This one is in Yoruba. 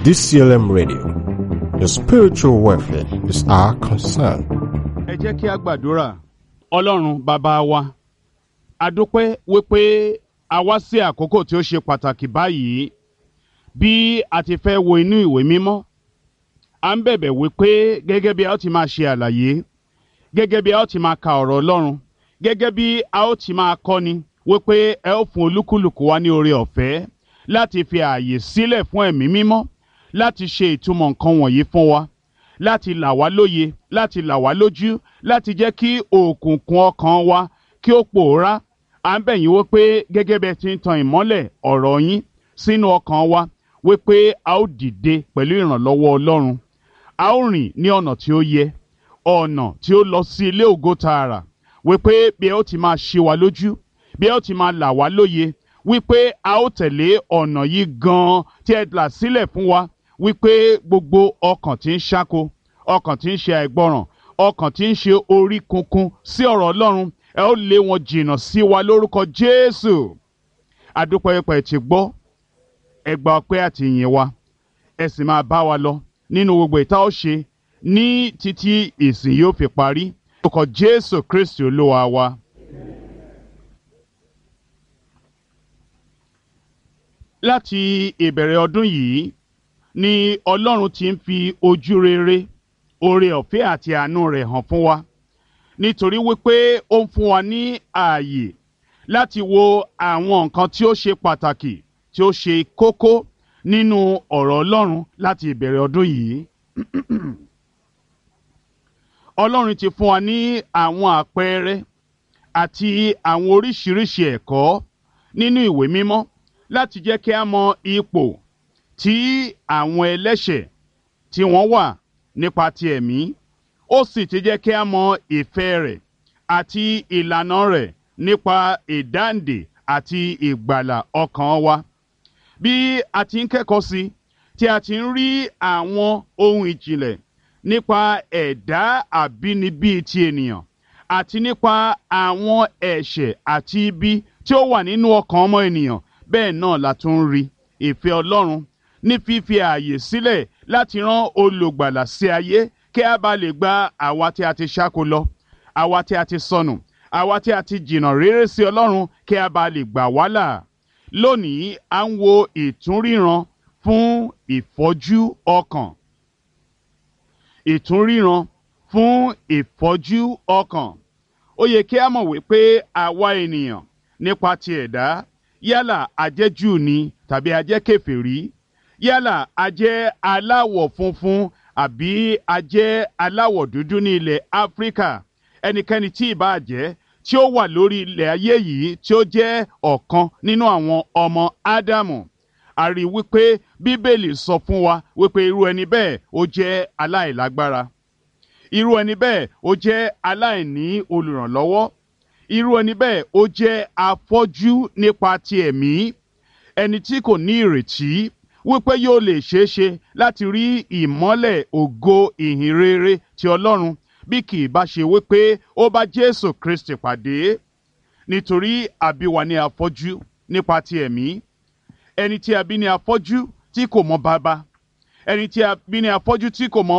DCLM Radio. Your spiritual welfare is our concern. ẹ jẹ́ kí a gbàdúrà ọlọ́run bàbá wa a dúpẹ́ wípé a wá sí àkókò tí ó ṣe pàtàkì báyìí bí a ti fẹ́ wo inú ìwé mímọ́ à ń bẹ̀bẹ̀ wípé gẹ́gẹ́ bí a ó ti máa ṣe àlàyé gẹ́gẹ́ bí a ó ti máa ka ọ̀rọ̀ ọlọ́run gẹ́gẹ́ bí a ó ti máa kọ́ni wípé ẹ ó fún olúkúlùkù wa ní oore ọ̀fẹ́ láti fi ààyè sílẹ̀ fún ẹ̀mí mímọ́ láti ṣe ìtumọ̀ nǹkan wọ̀nyí fún wa láti là wá lóye láti là wá lójú láti jẹ́ kí òkùnkùn ọkàn wa kí ó pòórá à ń bẹ̀ yín wípé gẹ́gẹ́ bí ẹ ti ń tan ìmọ́lẹ̀ ọ̀rọ̀ yín sínú ọkàn wa wípé a ó dìde pẹ̀lú ìrànlọ́wọ́ ọlọ́run a ó rìn ní ọ̀nà tí ó yẹ ọ̀nà tí ó lọ sí ilé ògo tààrà wípé bí ẹ ó ti máa ṣe wa lójú bí ẹ ó ti máa là wá lóye wípé a ó tẹ̀lé ọ̀nà yìí gan-an tí ẹ là sílẹ̀ fún wa wípé gbogbo ọkàn tí ń ṣáko ọkàn tí ń ṣe àìgbọràn ọkàn tí ń ṣe orí kunkun sí ọ̀rọ̀ ọlọ́run ẹ ó lé wọn jìnnà sí wa lórúkọ jésù adúpẹ́pẹ́ ti gbọ́ ẹ gba ọpẹ́ àti ìyìn wa ẹ sì máa bá wa lọ nínú gbogbo ìta ó ṣe ní títí ìsìn yóò fi parí lórúkọ jésù kristi olúwa wa. láti ìbẹ̀rẹ̀ ọdún yìí ni ọlọ́run ti ń fi ojú rere oore ọ̀fẹ́ àti àánú rẹ̀ hàn fún wa nítorí wípé ó ń fún wa ní ààyè láti wo àwọn nǹkan tí ó ṣe pàtàkì tí ó ṣe kókó nínú ọ̀rọ̀ ọlọ́run láti ìbẹ̀rẹ̀ ọdún yìí ọlọ́run ti fún wa ní àwọn àpẹẹrẹ àti àwọn oríṣiríṣi ẹ̀kọ́ nínú ìwé mímọ́ láti jẹ́ kí a mọ ipò tí àwọn ẹlẹ́ṣẹ̀ tí wọ́n wà nípa ti ẹ̀mí ó sì ti jẹ́ kí a mọ ìfẹ́ rẹ̀ àti ìlànà rẹ̀ nípa ìdáǹdè àti ìgbàlà ọkàn wa. bí a ti ń kẹ́kọ̀ọ́ sí tí a ti ń rí àwọn ohun ìjìnlẹ̀ nípa ẹ̀dá àbínibí ti ènìyàn àti nípa àwọn ẹ̀ṣẹ̀ àti ibi tí ó wà nínú ọkàn ọmọ ènìyàn bẹ́ẹ̀ náà la tún ń rí ìfẹ́ ọlọ́run ní fífi ààyè sílẹ̀ láti rán olùgbàlà sí ayé kí a bá lè gba àwa tí a ti ṣáko lọ àwa tí a ti sọnù àwa tí a ti jìnnà réré sí ọlọ́run kí a bá lè gbà wá là lónìí à ń wo ìtúnríran fún ìfọ́jú ọkàn ìtúnríran fún ìfọ́jú ọkàn ó yẹ kí a mọ̀ wípé àwa ènìyàn nípa ti ẹ̀dá yálà ajẹ́ júù ni tàbí ajẹ́ kèfèrí yálà ajẹ́ aláwọ̀ funfun àbí ajẹ́ aláwọ̀ dúdú ní ilẹ̀ áfíríkà ẹnikẹ́ni tí ì bá jẹ́ tí ó wà lórí ilẹ̀ ayé yìí tí ó jẹ́ ọ̀kan nínú àwọn ọmọ ádámù a rí wípé bíbélì sọ fún wa wípé irú ẹni bẹ́ẹ̀ ó jẹ́ aláìlágbára irú ẹni bẹ́ẹ̀ ó jẹ́ aláìní olùrànlọ́wọ́ irú ẹni bẹ́ẹ̀ ó jẹ́ afọ́jú nípa ti ẹ̀mí ẹni tí kò ní ìrètí wípé yóò lè ṣeé ṣe láti rí ìmọ́lẹ̀ ògo ìhìn rere ti ọlọ́run bí kì í bá ṣe wípé ó bá jésù kristi pàdé nítorí àbí wa ní afọ́jú nípa ti ẹ̀mí ẹni tí a bí ní afọ́jú tí kò mọ bàbá ẹni tí a bí ní afọ́jú tí kò mọ